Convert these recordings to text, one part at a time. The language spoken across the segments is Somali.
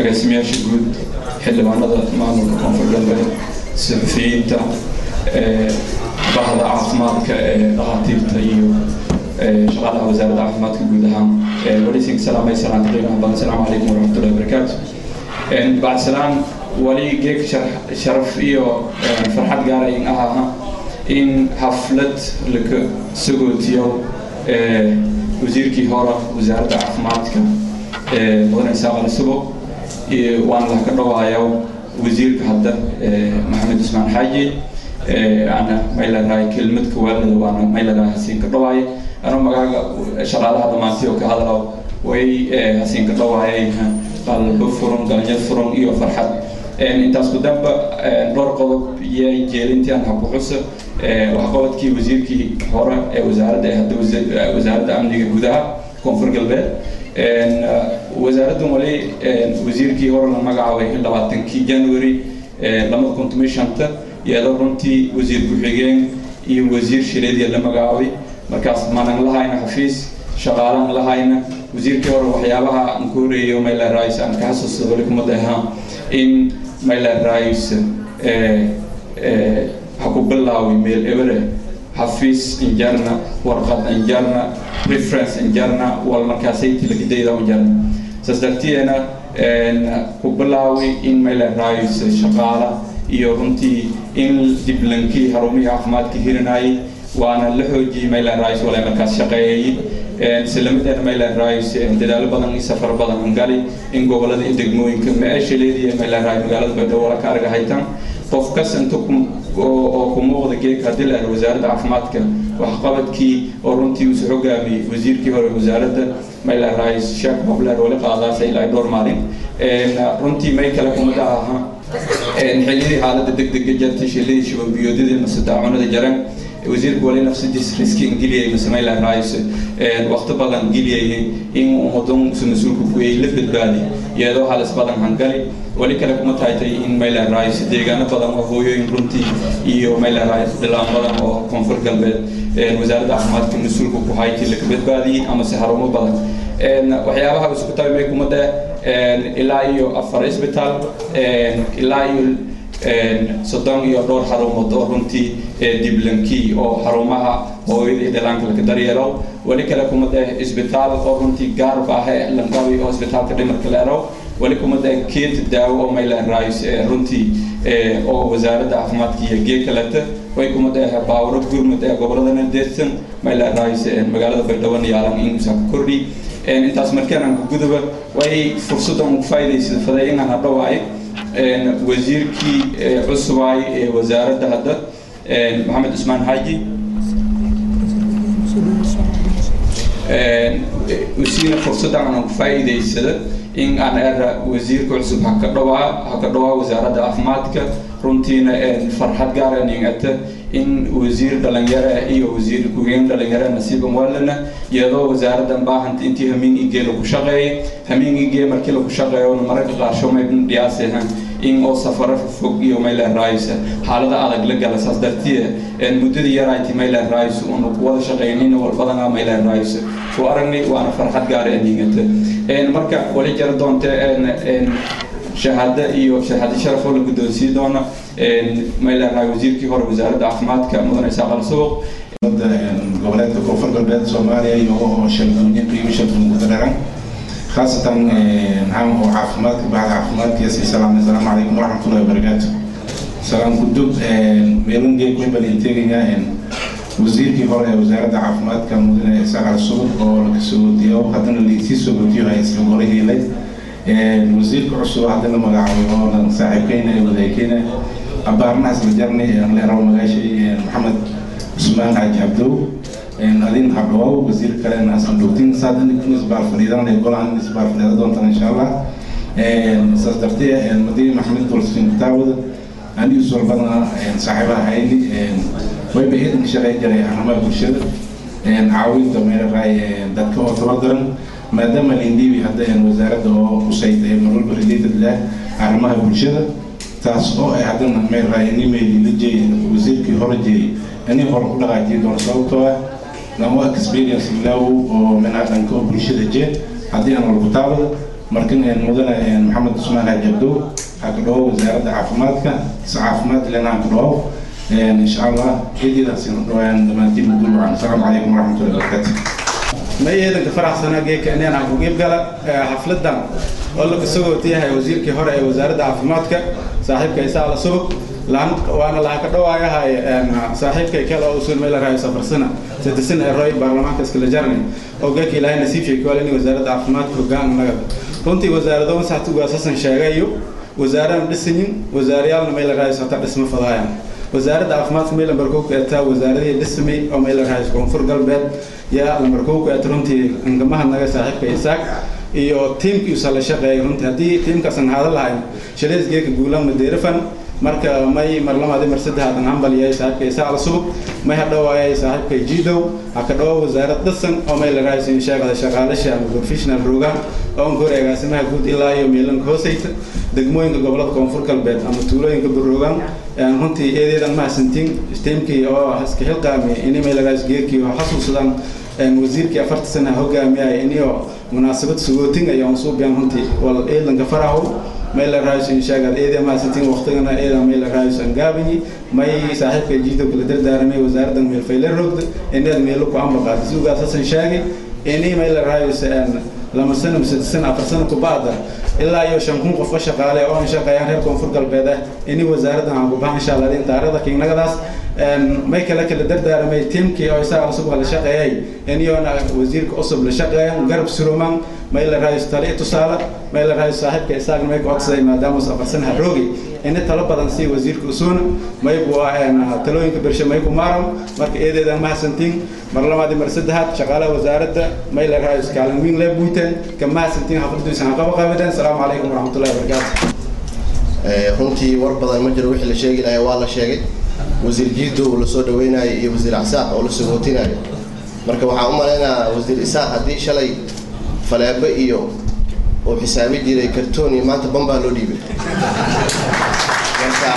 agaasimayaasha guud xildhibaanada maamulka koonfur galbeed saxufiyiinta bahda caafimaadka ee dhakhaatiirta iyo shaqaalaha wasaaradda caafimaadka guud ahaan walisin salaamay salaanta qiimaha badan asalaamu calaykum waraxmatullahi wabarakaatu bacd salaan wali geeg sharaf iyo farxad gaarayin ahaha in xaflad laka sagootiyo wasiirkii hore wasaaradda caafimaadka mudane isaaq ali subo waan lah ka dhawaayo wasiirka hadda maxamed usmaan xaaji ana may leedahay kelmad kawaalida waana may leedahay hasiin ka dhawaaye anoo magaaga shaqaalaha dhammaantay oo ka hadlo way hasiin ka dhawaayay qalbo furan galanyo furan iyo farxad intaas ku damba dhowr qodob iyo jeelintii aan haku xusa waxqabadkii wasiirkii hore ee wasaaradda ee hadda wasaaradda amniga gudaha koonfur galbeed wasaaraddan wali wasiirkii hore la magacaabay labaatankii january labada kun toban shanta iyadoo runtii wasiir ku-xigeen iyo wasiir shileediya la magacaabay markaas maanan lahayna xafiis shaqaalaan lahayna wasiirkii hore waxyaabaha aan ku horeeyo mayla rais aan ka xasuusta wali kuma dahaa in mayla rais ha ku bilaawi meel ebere xafiis injarna warqad injarna reference injarna wal markaasay tilakidayda injarna saas dartiyeena ku bilaawi in mayla rais shaqaala iyo runtii in diblankii harumihii caafimaadka hirinayay waana la xoojiyey mayland rice wala markaas shaqeeyey islamideena mayland rice dadaalo badan iyo safar badan aan gali in gobolada iyo degmooyinka meesha leediya mayland rice magaalada baydhabo wala ka arga haytan qof kas inta oo ku muuqda geedka haddii la aro wasaaradda caafimaadka waxqabadkii oo runtii uusu hogaamiyey wasiirkii hore wasaaradda mayland rice sheekh babler wali qaadaasa ilaa dhowr maalin runtii may kale kumada aha xilliyadii xaaladda degdega jartay shilladii shubanbiyoodadii mase daacunada jaran wasiirku wali nafsadiis riski geliyay mase mayland rice waqti badan geliyay in ummadan usu mas-uulku kuweyay la badbaadi iyadoo halis badan hangali wali kale kuma taaytay in mayland rice deegaano badan oo hooyooyin runtii iyo mayland rice dhilaan badan oo koonfur galbeed wasaaradda caafimaadka mas-uulku ku hayti laka badbaadiyey amase harumo badan waxyaabaha isku tabi may kuma dheh ilaa iyo afar isbitaal ilaa iyo soddon iyo dhowr xarumood oo runtii diblankii oo xarumaha hooyada iyo dhalaanka laka daryeelo weli kale kuma dheh isbitaal oo runtii gaar baahe langawi oo isbitaalka dhimarka la ero weli kuma dheh keed daawo oo mayland rice runtii oo wasaaradda caafimaadka iyo gee kaleta way kuma dheh baawro gurmud ee goboladana deersan mayland rice magaalada baydhabo yaalan in usaa ka kordhi intaas markaan ku gudaba way fursaddan ugu faa'iidaysa faday inaan hadhowaayo wasiirkii cusubaay ee wasaaradda hadda maxamed cusmaan xaaji usiina fursaddan aan ku faa'iidaysada in aan era wasiirka cusub haka dhawaa haka dhawaa wasaaradda caafimaadka runtiina farxad gaara ningata in wasiir dhalinyaro iyo wasiir ku-xigeen dhalinyaro nasiiban waalana iyadoo wasaaraddan baahanta intii hamiin igee lagu shaqeeyay hamiin igee markii lagu shaqeeyo mararka qaarsho may dhiyaasehan in oo safaro fog iyo mayland rice xaalada adag la gala saas dartiye muddadii yarayti mayland rice unu wada shaqeynina walbadana mayland rice ku aragnay waana farxad gaara ningata marka wali jara doonte shahaado iyo shahaado sharaf oo la guddoonsiin doona mayland rice wasiirkii hore wasaaradda caafimaadka mudane isaaq al suuq goboleedka koonfur galbeed soomaaliya iyo shalgooyin iyo shalgooyin gudareeran khaasatan maxaan oo caafimaadka bahda caafimaadka yasi salaam assalaamu calaykum waraxmatullahi wabarakaatu salaam gudub meelun geeg webal inteegaya wasiirkii hore ee wasaaradda caafimaadka mudane isaaq al suuq oo laga soogoodiyo haddana laisii soogoodiyo hay isla gore helay wasiirka cusub haddana magacaabay oo saaxiibkeyna ee wadaagkeyna abaarnahaas la jarnay leeraw magaashay maxamed cusmaan xaaji cabdow adin habdhawaaw wasiir kalena hasan dhowtin saadan isbaar fadhiidan golahan isbaar fadhiida doontaan insha allah saas dartee madii maxamed dolsin kitaabada anigu soo badana saaxiibaha hayni wayba idan shaqay jiray arrimaha bulshada caawinta meelahay dadka oo tabadaran maadaama lindhiibi hadda wasaaradda oo qusayda ee marwalba related leh arrimaha bulshada taas oo ay haddana meelahay nimeeli la jeeyay wasiirkii hore jeeyay ani hore u dhaqaajiyi doono sababtoo ah lama experience law oo minaa dhanka oo bulshada jee haddii aan walku taabada markan mudane maxamed cusmaan hajabdow waxaa ka dhawo wasaaradda caafimaadka si caafimaad lena ka dhawo insha allah eedeedaasi dhawaan dhammaantiin guul wacan asalaamu calaykum waraxmatullahi wabarakaatu ma eedanka faraxsanaa geeka inaan aan ku qeyb gala xafladan oo laga sagootiyahay wasiirkii hore ee wasaaradda caafimaadka saaxiibka isaa la subag laan waana laha ka dhawaayahay saaxiibkay kale oo usul meel rahay safarsana sadisan ee roy baarlamaanka iskala jarnay oo geeka ilaahay nasiib sheekay wala in wasaaradda caafimaadka hoggaan naga runtii wasaarado saxtu gaasasan sheegayo wasaaradan dhisayin wasaarayaalna meel rahay sota dhisma fadaayaan wasaaradda caafimaadka meel lambar kow ka etaa wasaaradii dhismi oo meel rahay koonfur galbeed yaa lambar kow ka et runtii angamaha naga saaxiibka isaaq iyo tiimkiisa la shaqeeya runtii haddii tiimkaasan haada lahayn shaleysgeeka guulaan madeerafan marka may mar lamaadi mar saddexaadan hambaliyay saaxiibka isaaq la subug may hadhawaayay saaxiibka jiidow ha ka dhawo wasaarad dhisan oo may la raaysin sheegada shaqaalasha ama professional program oo an kor agaasimaha guud ilaa iyo meelanka hooseyta degmooyinka gobolada koonfur galbeed ama tuulooyinka baroogan runtii eedeedan mahadsantiin tiimkii oo iska xilqaami ini may la raayis geerkii oo xasuusadaan wasiirkii afarta sana hogaamiyay iniyo munaasabad sagootin ayaan suubiyan runtii wal eedanka farahow may la raayso inshaagaad eeda mahadsantiin waqtigana eeda may la raayso angaabiyi may saaxiibka jiido kula dardaaramay wasaaradda meel fayle rogda inaad meelo ku ambaqaata si ugaas hasan shaagi ini may la raayso lama sano mise sano afar sano kubacda ilaa iyo shan kun qof ka shaqaale oo aan shaqeeyaan reer koonfur galbeed ah ini wasaaraddan aan ku bahan insha allah in taariikhda kiignagadaas may kale kala dardaaramay tiimkii oo isaga cusub la shaqeeyay iniyoona wasiirka cusub la shaqeeyan garab suruman may la raayso tali tusaale may la raayso saaxiibka isaagna may ka codsaday maadaama safarsan haroogi ini talo badan si wasiirka usuuna may bu talooyinka bershe may ku maaran marka eedeedan mahadsantiin mar labaad mar saddexaad shaqaalaha wasaaradda may la raayso kaalin weyn lee buuteen ka mahadsantiin xafladiisan ha qaba qaabideen asalaamu calaykum waraxmatullahi wabarakaatu runtii war badan ma jiro wixii la sheegi lahaa waa la sheegay wasiir jiido la soo dhaweynayo iyo wasiir casaaq oo la sagootinayo marka waxaan u malaynayaa wasiir isaaq haddii shalay faleebo iyo uu xisaabi jiray kartoon iyo maanta bambaa loo dhiibay marka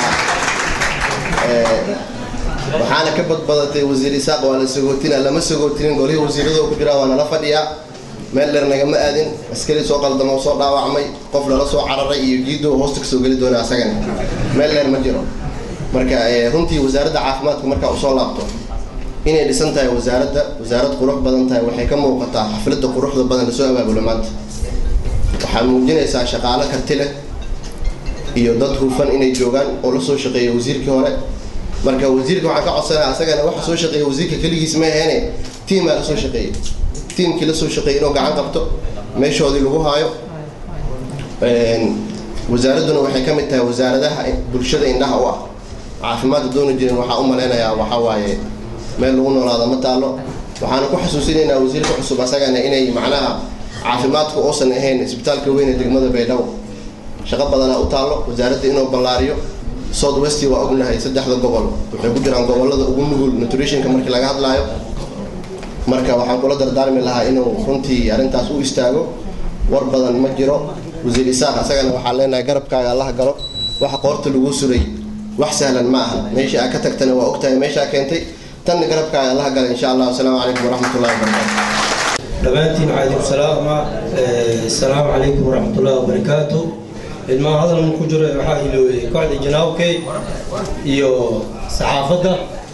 waxaana ka badbadatay wasiir isaaq waa la sagootina lama sagootinin golihii wasiiradoo ku jiraa waa nala fadhiyaa meel dheer nagama aadin askari soo qaldamo soo dhaawacmay qof lala soo cararay iyo jiido hoosta kasoo geli doona asagana meel dheer ma jiro marka runtii wasaaradda caafimaadka markaa usoo laabto inay dhisan tahay wasaaradda wasaarad qurux badan tahay waxay ka muuqataa xafladda quruxda badan lasoo abaabulo maanta waxaa muujinaysaa shaqaalo karti leh iyo dad hufan inay joogaan oo la soo shaqeeya wasiirkii hore marka wasiirka waxaan ka codsanaya asagana waxa soo shaqeeya wasiirka keligiis ma aheene tiimaa lasoo shaqeeyay tiimkii lasoo shaqeeyay inuu gacan qabto meeshoodii lagu haayo wasaaradduna waxay ka mid tahay wasaaradaha bulshada indhaha u ah caafimaadka doona jirin waxaa u malaynayaa waxaa waaye meel lagu noolaado ma taalo waxaana ku xasuusinaynaa wasiirka cusub asagana inay macnaha caafimaadku uusan ahayn isbitaalka weyn ee degmada baydhabo shaqo badanaa u taallo wasaaradda inuu ballaariyo south west waa ognahay saddexda gobol waxay ku jiraan gobolada ugu nugul nutritionka markii laga hadlaayo marka waxaan kula dardaarmi lahaa inuu runtii arrintaas u istaago war badan ma jiro wasiir isaaq asagana waxaan leenahay garabkaaga allaha galo waxa qoorta lagu suray wax sahlan ma aha meeshii aa ka tagtana waa ogtahay meeshaa keentay tanna garabkaaga allaha gala insha allah asalaamu calaykum waraxmatullahi wabarakaatu dhammaantiin calaykum salaama asalaamu calaykum waraxmatullahi wabarakaatu ilmaha hadalman ku jiro waxaa iloobay kooxda janaabkay iyo saxaafadda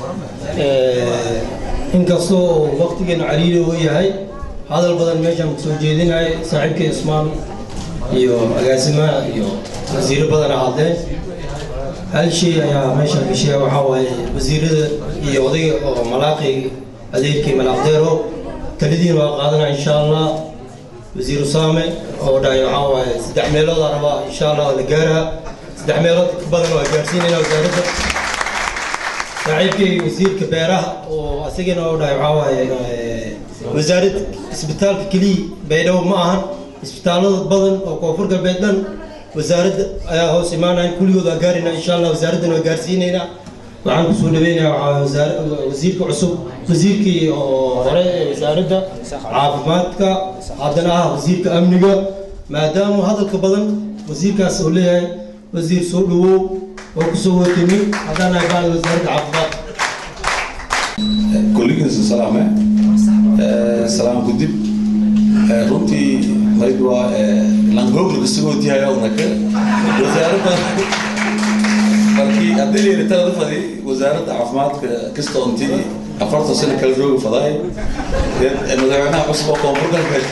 inkastoo waqtigeenu caliili uu yahay hadal badan meeshaan kusoo jeedinahay saaxiibkay ismaan iyo agaasimaha iyo wasiiro badan hadleen hal shay ayaa meeshaan gashay waxaa waaye wasiirada iyo odayga oo malaaqi adeerkii malaaqdeero taladiin waa qaadanaa insha allah wasiir usaame oo dhahay waxaa waaye saddex meelood aa rabaa insha allah oo la gaaraa saddex meelood ka badan waa gaarsiinayna wasaaradda saaxiibkay wasiirka beeraha oo asagana oo dhahay waxaa waaye wasaarad isbitaalka keliya baydhabo ma ahan isbitaallada badan oo koonfur galbeed dhan wasaaradda ayaa hoos imaanaya kulligood waa gaarayna insha allah wasaaraddana waa gaarsiinaynaa waxaan kusoo dhaweynayaa waxaa wasaar- wasiirka cusub wasiirkii oo hore ee wasaaradda caafimaadka haddana ah wasiirka amniga maadaama hadalka badan wasiirkaas uu leeyahay wasiir soo dhawow oo kusoo watimi haddaan ahay bacda wasaaradda caafimaadka kulligiisa salaame salaam gudib runtii mayd waa langoogla kasugootihayo unaka wasaaradda markii haddii la yidhi talada fadi wasaaradda caafimaadka kasta intii afartan sano kala roogi fadaay madaxweynaha cusub oo koonfur galbeed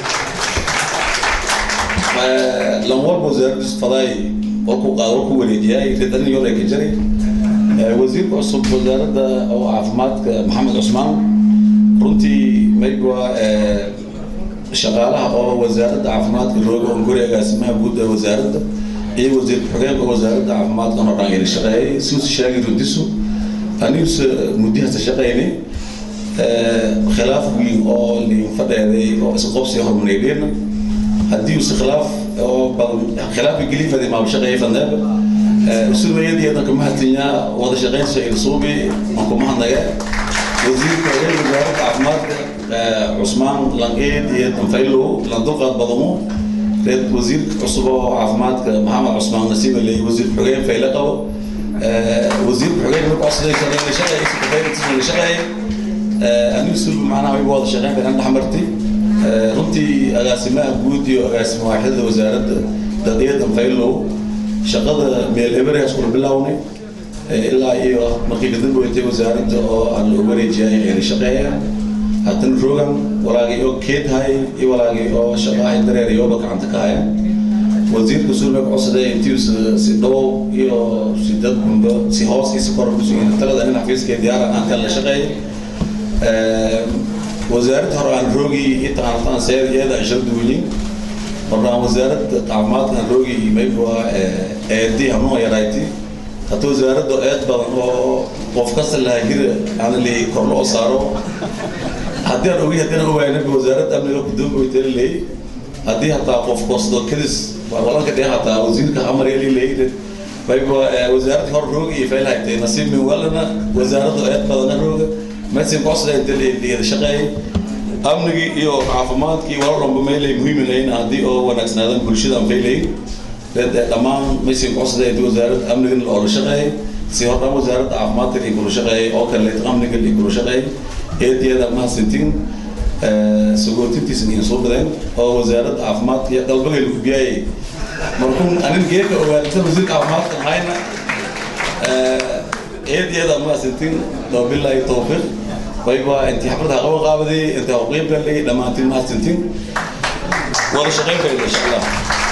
lan walba wasaaraddiis fadaay oo ku qaad oo ku wareejiyay ridanin yore ka jiray wasiirka cusub wasaaradda oo caafimaadka maxamed cusmaan runtii mayba shaqaalaha oo wasaaradda caafimaadka rooga on guri agaasimaha guud ee wasaaradda iyo wasiir ku-xigeenka wasaaradda caafimaadka oo dhan yala shaqeeyay suusi sheegay runtisu anigus muddihasa shaqeynay khilaaf weyn oo liin fadheeday oo isqobsi hormareydeen haddii use khilaaf oo badan khilaafi gelifadi maaba shaqeeyay fadneeba usumayadii danka mahadsanyaa wada shaqeynsa ilsuubi anku mahadnaga wasiirka hogeen wasaaradda caafimaadka cusmaan langeed iyo danfaylo landuqaad badamo reer wasiirka cusub oo caafimaadka maxamed cusmaan nasiiba leey wasiir xogeen fayle qabo wasiir xogeen marka codsaday shaqeeyay shaqeeyay shaqeeyay anigu sulbi macnaha way wada shaqeyn badan dhaxmartay runtii agaasimaha guud iyo agaasima waaxidada wasaaradda daqiiqada danfaylo shaqada meel ebereas kula bilownay ilaa iyo markii kadamba weytay wasaaradda oo aan loo wareejiyay ayna shaqeeyaan haddana rogan walaagii oo keedhay iyo walaagii oo shaqaahay dareer iyooba gacanta ka haya wasiirka sulme codsaday intii si dhow iyo si dad gumba si hoos iyo si kor kusugan talada nin xafiiskee diyaara aan kala la shaqeeyay wasaaradda hore aan roogii itaqaanataan seer iyada ashar duwinin markaan wasaaradda caafimaadkan roogii mayba eedii hanuun yarayti hata wasaaradda eed badan oo qof kasta lahaa hira aan li kor loo saaro haddii aan ogi haddii aan ogaynaba wasaaradda amniga guddoonka waytala leey haddii hataa qof kosto kadis walanka dhee hataa wasiirka amar yali leey mayba wasaaradda hor roogi iyo fayl haytay nasiib min walana wasaaradda eed badana rooga mesin kosda inta liyada shaqeeyay amnigii iyo caafimaadkii wala dhanba meelay muhiiminayn haddii oo wanaagsanaadan bulshada faylay dhammaan mesin kosda inta wasaaradda amnigan loola shaqeeyay si hordhan wasaaradda caafimaadka iyo kula shaqeeyay oo kale amniga iyo kula shaqeeyay eediyada mahadsantiin sagootintiisna iyo soo badeen oo wasaaradda caafimaadka iyo qalbagay lagu biyayay markuun anin geeka ogaadata wasiirka caafimaadka hayna eediyada mahadsantiin wabilaahi tawfiiq wayba intii xaflada qaban qaabaday intii qeyb galay dhammaantiin mahadsantiin wada shaqeyn bay insha allah